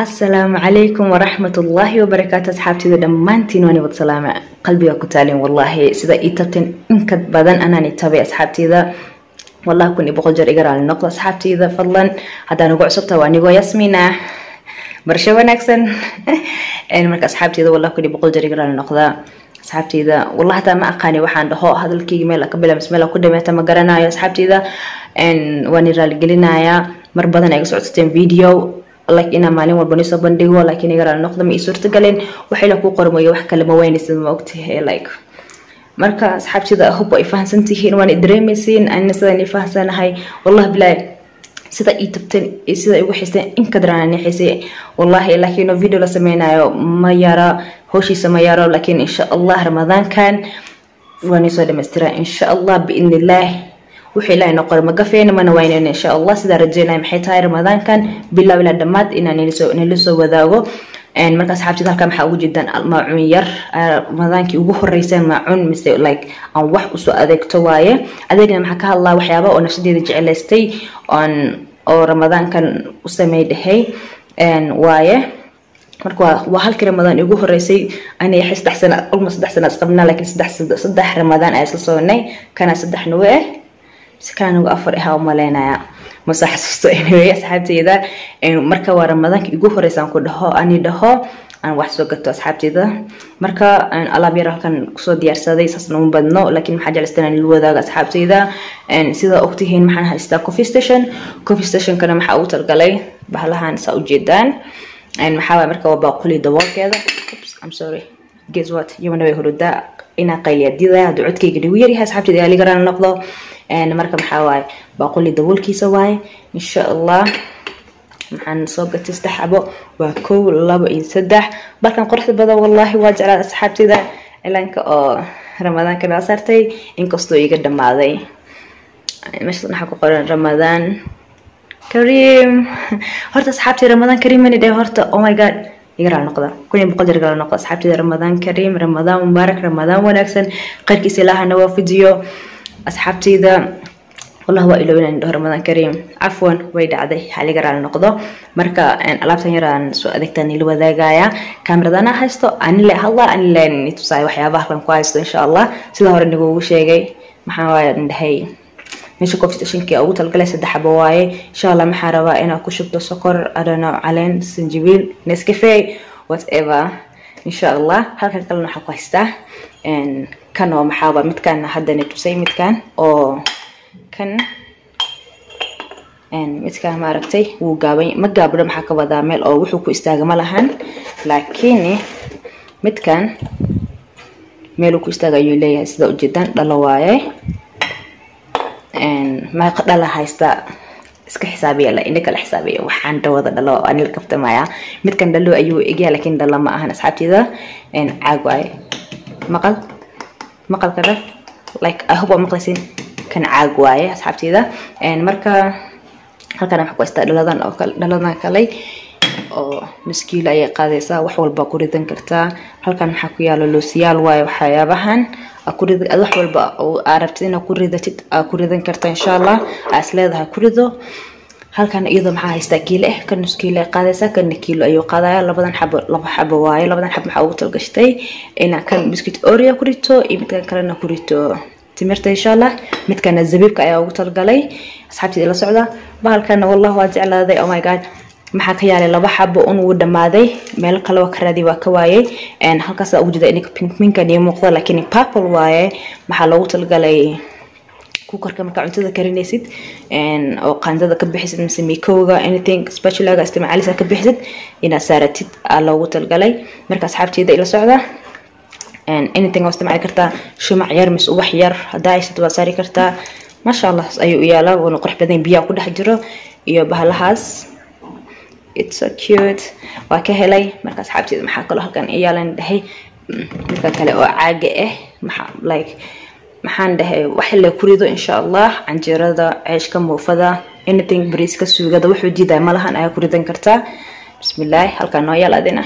asalaamu calaykum waraxmatullaahi wabarakaatu asxaabteyda dhammaantiin waan wad salaama qalbiga ku taalin wallaahi sida ii tabteen inka badan anaan i tabay asxaabteyda wallahi kun iyo boqol jeer iga raali noqdo asxaabteyda fadlan haddaan ugu cusubta waa anigoo yasmiina barsho wanaagsan marka asxaabteyda wallahi kun iyo boqol jeer iga raali noqda asxaabteyda wallahi hataa ma aqaani waxaan dhaho hadalkeyga meel ka bilaabs meel ku dhameeta ma garanayo asxaabteyda waan i raaligelinayaa mar badan ay ga socodsateen video like inaa maalin walba nisoo bandhigo laakiin iga raali noqda ma ii suurtagaleen waxayla ku qormayo wax kale ma weynaysid ma ogtahay like marka asxaabteyda hob ay fahansan tihiin waan i dareemaysiin anina sidaan i fahansanahay wallahi bilaahi sida ii tabteen sida igu xisteen in kadaraan nixisay wallahi laakiin video la sameynayo ma yara howshiisa ma yaro laakiin insha allah ramadaankan waan isoo dhamaystira insha allah biidni illaah wuxuu ilaahay noo qoray ma gafeena mana waynayna insha allah sidaa rajeynaya maxay tahay ramadaankan bilow ilaa dhammaad inaan nila soo wadaago marka asxaabtida halkaa maxaa ugu jeedaan maacuun yar ramadaankii ugu horeyseen maacuun mise like aan wax usoo adeegto waaye adeegna maxaa ka hadlaa waxyaaba oo nafsadeeda jecelaystay on oo ramadaankan u samey dhahay waaye marka waa halkii ramadaan igu horeysay ani saddex sana almost saddex sana isqabnaa laakiin saddex ramadaan ayaa isla soconay kana saddex nuwe ah mise kana nugu afar ahaa umaleynaya mase xasuusto anyway asxaabteyda marka waa ramadaanka igu horeysaan ku dhaho ani dhaho aan wax soo gato asxaabteyda marka alaab yar halkan kusoo diyaarsaday saasna uma badno laakiin maxaa jeclaystan aan la wadaago asxaabteyda sida ogtihiin maxaan haystaa coffee station coffee stationkana maxaa ugu talgalay bahalahan saa ujeedaan maxaa waay marka waa baaquli daboolkeeda I'm sorry guess what yomana way hurudaa inaa qayliyadida hadduu codkayga dhigu yaryahay asxaabteyda ayaa liga raali noqdo marka maxaa waaye baaquli daboolkiisa waaye insha allah maxaan soo gatay saddex xabo waa kow labo iyo saddex balkan quruxda badan wallaahi waa jeclaa asxaabteyda cilaanka oo ramadaanka nala saartay inkastoo iga dhamaaday meesha maxaa ku qoran ramadaan kariim horta asxaabtey ramadaan kariim mani dheh horta oh my god iga raali noqda kun iyo boqol jeer iga raali noqda asxaabteyda ramadaan kariim ramadaan mubaarak ramadaan wanaagsan qayrkiisa ilaahana waafajiyo asxaabteyda والله waa ilowin aan dhaho ramadaan kariim cafwan way dhacday xaliga raali noqdo marka alaabtan yar aan soo adeegtaan ila wadaagaya kaameradana haysto anile hadla anile tusaay waxyaabaha halkan ku haysto insha allah sida hore nigugu sheegay maxaa waaye dhahay meesha coffee stationkii ugu talgalay saddex xabo waaye insha allah maxaa rabaa inaad ku shubto sokor adhano caleen sanjibiil nescafe whatever insha allah halkan kalena waxaa ku haystaa kan oo maxaaba midkan haddana tusay midkan oo kan midkaan maaragtay wuu gaabay ma gaabdho maxaa ka wadaa meel oo wuxuu ku istaaga ma lahan laakiin midkan meeluu ku istaaga ayuu leeyahay sida ujeedaan dhalo waaye meeqa dhala haysta iska xisaabiya la indha kala xisaabiya waxaan dhawada dhalo ani la kaftamaya midkan dhalo ayuu egyaa laakiin dhalo ma ahan asxaabteyda caag waaye maqal maqalka dhal like i hope waa maqlaysin kan caag waaye asxaabteyda marka halkan waxaa ku haystaa dhaladan oo kale dhaladan kale oo nuskiilo ayay qaadaysaa wax walba ku ridan kartaa halkan maxaa ku yaalo loosiyaal waaye waxyaabahan wax walba arabtid inaad ku ridatid aa ku ridan karta insha allah aa is leedahay ku rido halkan iyadoo maxaa haystaa kiilo ah kan nuskiilo ay qaadaysaa kanna kiilo ayuu qaadaya labadan xabo laba xabo waaye labadan xabo maxaa ugu talgashtay inaa kan biscuit oreo ku rito iyo midkan kalena ku rito timirta insha allah midkana zabiibka ayaa ugu talgalay asxaabteeda la socda bahalkana wallah waa jeclaaday oh my god maxaa ka yaalay laba xabo un wuu dhamaaday meel kale waa ka raadi waa ka waayay halkaas ugu jida ininka pinkminkan iyo muuqda laakiin purple waaye maxaa loogu talgalay kukarka markaa cuntada karinaysid oo qaandada ka bixisid mise mikowga anything spatulaga isticmaalisa ka bixisid inaad saaratid aa loogu talgalay marka asxaabteeda ila socda anything waa isticmaali kartaa shumac yar mise ubax yar hadaa haysad waa saari kartaa maasha allah ayuu u yaalaa wuuna qurux badan biyaa ku dhex jiro iyo bahalahaas it's so cute waa ka helay marka asxaabteeda maxaa kaloo halkan iyaalan dhahay midka kale oo caaga ah maxaa like maxaan dhahay wax la ku rido insha allah canjeerada ceeshka muufada anything bariiska suugada wuxuu diidaya malahan ayaa ku ridan kartaa bismillaahi halkan noo yaal adina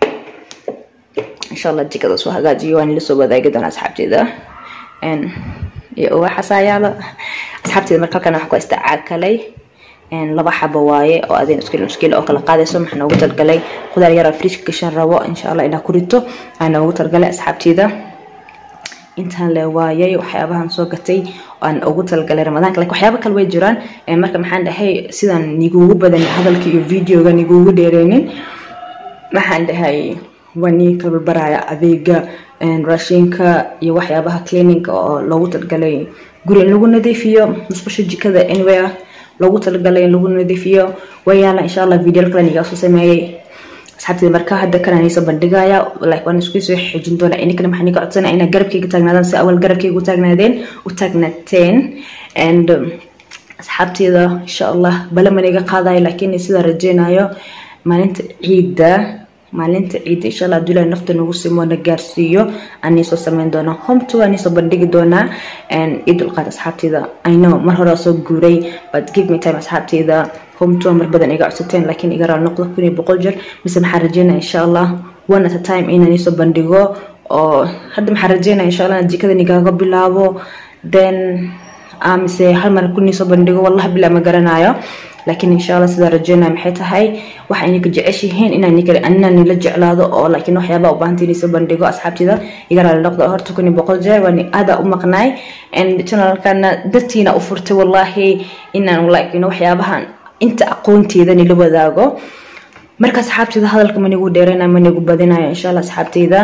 insha allah jikada soo hagaajiyo waan ila soo wadaagi doonaa asxaabteeda iyo uwaxasaa yaalo asxaabteeda marka halkan waxaa ku haystaa caag kaley laba xabo waaye oo adin iskil iskil oo kala qaadayso maxaa noogu talgalay khudaar yara fridge gashan rabo insha allah inaa ku rito aa noogu talgalay asxaabteyda intaan le waayay waxyaabahan soo gatay aan ugu talgalay ramadaanka lakin waxyaaba kale way jiraan marka maxaan dhahay sidaan niguugu badan hadalka iyo videoga niguugu dheereynin maxaan dhahay waa nii kabalbaraya adeega raashinka iyo waxyaabaha cleaninga oo loogu talgalay guri in lagu nadiifiyo musqusha jikada anywhere loogu talagalay in lagu nadiifiyo way yaala insha allah video kale nigaa soo sameeyey asxaabteeda marka hadda kana niisoo bandhigaya like waan isku soo xejin doonaa ininkana maxaa niga codsanaya inaa garabkayga taagnaadaan si awal garabkayga u taagnaadeen u taagnaateen and asxaabteeda insha allah balaman iga qaadayo laakiin sidaa rajeynayo maalinta ciidda maalinta ciidda insha allah adulahi nafta nagu simo na gaarsiiyo aan soo sameyn doonaa homto aan soo bandhigi doonaa ciid dulqaad asxaabteeda i know mar hore soo guuray but give me time asxaabteeda homto mar badan iga codsateen laakiin iga raal noqdo kun iyo boqol jeer mise maxaa rajeynaya insha allah one at a time inaan soo bandhigo oo hadda maxaa rajeynaya insha allah jikada nigaaga bilaabo then mise hal mar kun soo bandhigo wallahi bilaa ma garanayo laakiin insha allah sidaa rajeynaya maxay tahay waxa ininka jeceshihiin inaan nila jeclaado oo laakiin waxyaaba u baahanta inay soo bandhigo asxaabtida iga raali noqdo horta kun iyo boqol jeer waan aada u maqnaay channelkana dartiina u furtay wallahi inaan like waxyaabahan inta aqoonteeda nila wadaago marka asxaabteyda hadalka manigu dheereynayo manigu badinayo insha allah asxaabteyda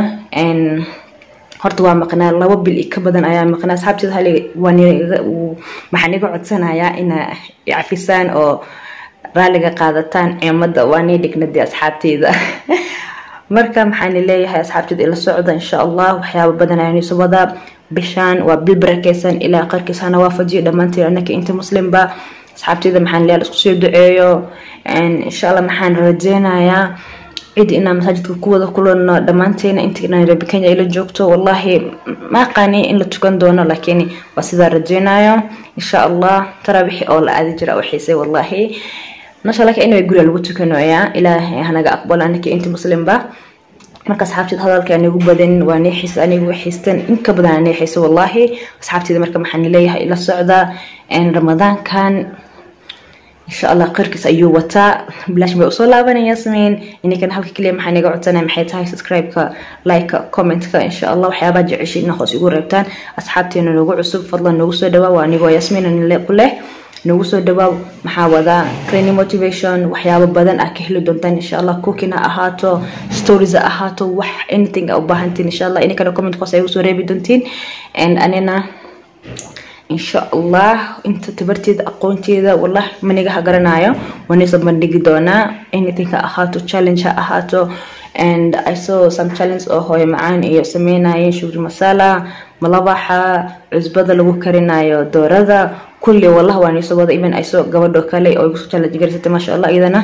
horta waa maqnaa laba bil ka badan ayaa maqnaa asxaabteeda hal maxaan iga codsanayaa inaa cafisaan oo raaliga qaadataan ciimada waa nii dhignadii asxaabteyda marka maxaan leeyahay asxaabteeda ila socda insha allah waxyaaba badan ayaan isu wadaa bishaan waa bil barakeysan ilaa qarkiis hana waafajiyo dhammaanteen anaka inta muslimba asxaabteyda maxaan leeyahay isku soo duceeyo insha allah maxaan rajeynayaa cid inaan masaajidka ku wada kulano dhammaanteena inta nairobi kenya ila joogto wallahi ma aqaani in la tukan doono laakiin waa sidaa rajeynayo insha allah taraabixi oo la aadi jira u xiisay wallahi masha allah inay guriga lagu tukanoyaa ilaahay hanaga aqbalo anaka inta muslimba marka asxaabteeda hadalka anigu badan waa nii xiisa anigu xiistan inka badananii xiisa wallahi asxaabteeda marka maxaan leeyahay ila socda ramadaankan insha allah qeyrkiis ayuu wataa bilaash bay usoo laabanaya sameyn ininkana halka keliya maxaa naga codsanaya maxay tahay subscribe-ka like-ka comment-ka insha allah waxyaabaa jeceshay ina hoos igu reebtaan asxaabteena nagu cusub fadlan nagu soo dhawaa waa anigoo yasmiin ku leh nagu soo dhawaa maxaa wadaa training motivation waxyaabo badan ah ka heli doontaan insha allah cooking ha ahaato stories ha ahaato wax anything a u baahantiin insha allah ininkana comment hoos ay usoo reebi doontiin and anina insha allah inta tabarteeda aqoonteeda wallah maniga ha garanayo wanisoo bandhigi doonaa anything ha ahaato challenge ha ahaato and i saw some challenge oo hooyo macaan iyo sameynayeen shugri masala malabaxa cusbada lagu karinayo doorada kulli wallah waa niisoo wada even ay soo gabadho kale oo igusoo challenge garisatay maasha allah iyadana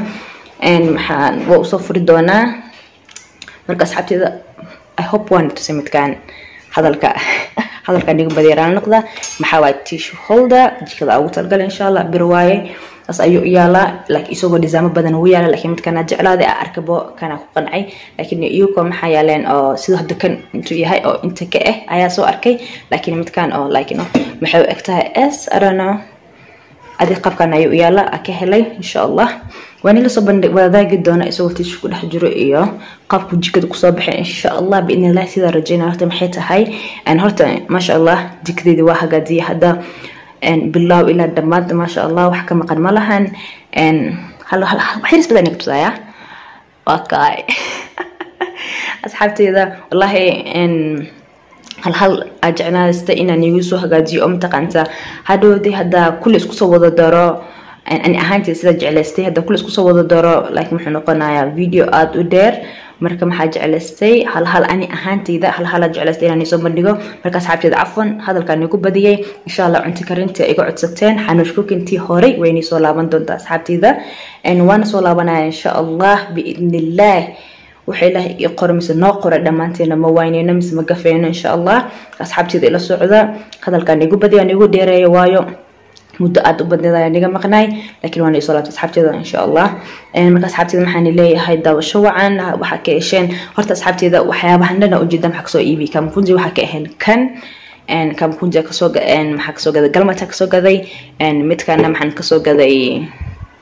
maxaan waa usoo furi doonaa marka asxaabteeda i hope waan tusay midkaan hadalka hadalka niga badeeraan noqda maxaa waay tissue holder jikada ugu talgala insha allah bir waaye saas ayuu u yaalaa like isagoo disaamo badan ugu yaala laakiin midkana jeclaaday a arkabo kana ku qancay laakiin iyagoo maxaa yaaleen oo sida hadda kan intuu yahay oo inta ka ah ayaa soo arkay laakiin midkan oo like no maxay u eg tahay s arano adi qabkan ayuu u yaala a ka helay insha allah waan ila soo bandhig wadaagi doona isagoo tiishu ku dhex jiro iyo qaabku jikada kusoo baxay insha allah biidni illah sidaa rajeynaya horta maxay tahay horta maasha allah jikadeedii waa hagaajiyay hadda bilaaw ilaa dhammaad maasha allah wax ka maqan ma lahan waxyaris badan iga tusaya waa kaay asxaabteeda wallahi hal hal aa jecnaasta inaan igu soo hagaajiyo oo mataqaanta hadhowdii haddaa kulli isku soo wada daro ani ahaanteeda sida jeclaystay hadda kulli isku soo wada daro like muxuu noqonayaa video aada u dheer marka maxaa jeclaystay hal hal ani ahaanteyda hal hala jeclaystay inaan isoo bandhigo marka asxaabteeda cafwan hadalkaan igu badiyay insha allah cunti karinta iga codsateen xanuush kukintii horey waynay soo laaban doontaa asxaabteyda waana soo laabanaya insha allah biidnillaah waxa ilaahay ii qoro mise noo qora dhammaanteena ma wayneyno mise ma gafeyno insha allah asxaabteeda ila socda hadalkaan igu badiya aan igu dheereeya waayo muddo aada u badneed ayaan iga maqnaay laakiin waana isoo laabta asxaabteeda insha allah marka asxaabteeda maxaan leeyahay daawasho wacan waxaa ka hesheen horta asxaabteeda waxyaabahan dhana ujeeda maxaa kasoo iibi kamkunji waxaa ka ahayn kan kamkunji kasoo maxaa kasoo gaday galmata kasoo gaday midkana maxaan kasoo gaday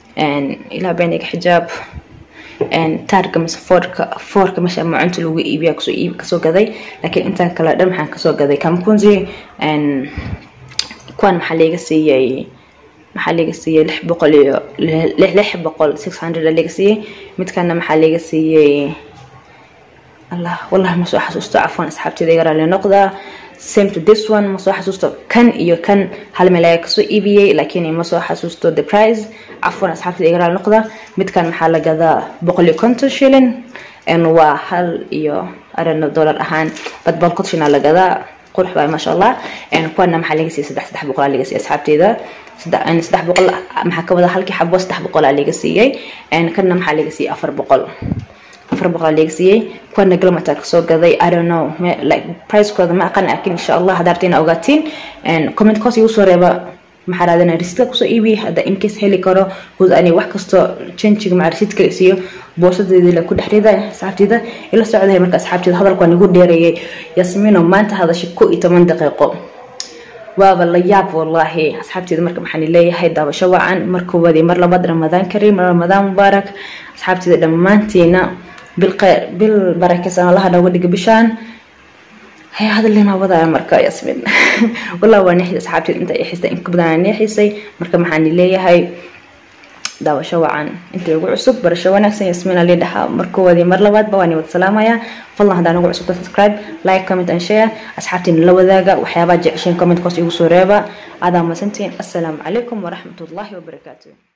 ilaa beenayga xijaab taarka mise foorka foorka meesha macunta lagu iibiya kasoo iib kasoo gaday laakiin intaa kale dhan maxaan kasoo gaday kampunzi kuwan maxaa laga siiyay maxaa laga siiyey lix boqol iyo lix boqol six hundred laga siiyey midkana maxaa laga siiyey allah wallahi ma soo xasuusto cafwan asxaabteyda iga raali noqda same to this one ma soo xasuusto kan iyo kan hal meel ayaa kasoo iibiyey laakiin ma soo xasuusto the price cafwan asxaabteyda iga raali noqda midkan maxaa la gadaa boqol iyo konton shilin waa hal iyo arano dollar ahaan bad boqol konton shilin la gadaa qurux baa maasha allah kuwana maxaa laga siiyey saddex saddex boqol laga siiyey asxaabteyda saddex boqol maxaa ka wada halkii xabo saddex boqol laga siiyey kana maxaa laga siiyey afar boqol afar boqol laga siiyey kuwana galmata kasoo gaday i don't know like pricekooda ma aqan laakiin insha allah haddaa rabtiin ogaatiin comment koos igu soo reeba maxaa raadina risitka kusoo iibi hadda incase heli karo hud ani wax kastoo changiga maca risitka isiyo boorsadeedii la ku dhex rida asxaabteyda ila socdahay marka asxaabteyda hadalka waan igu dheereeyay yasmiino maanta hadashay ko iyo toban daqiiqo waaba la yaab wallaahi asxaabteyda marka maxaan leeyahay daawasho wacan mar koowaad iyo mar labaad ramadaan kariim ramadaan mubaarak asxaabteyda dhammaantiina bil bil barakeysan allaha nooga dhiga bishaan haya hadalima wadaya marka yasmin wallah waa neexisay asxaabteed inta ixisay in ka badan aan neexisay marka maxaan leeyahay daawasho wacan inta ugu cusub barasho wanaagsan yasmin ali dhaha mar koowaad iyo mar labaadba waan wada salaamaya fadlan haddaan ugu cusubta subscribe like comment and share asxaabtiin la wadaaga waxyaabaha jecesheen comment koos igu soo reeba aadaa masantiin assalaamu calaykum waraxmatullaahi wabarakaatu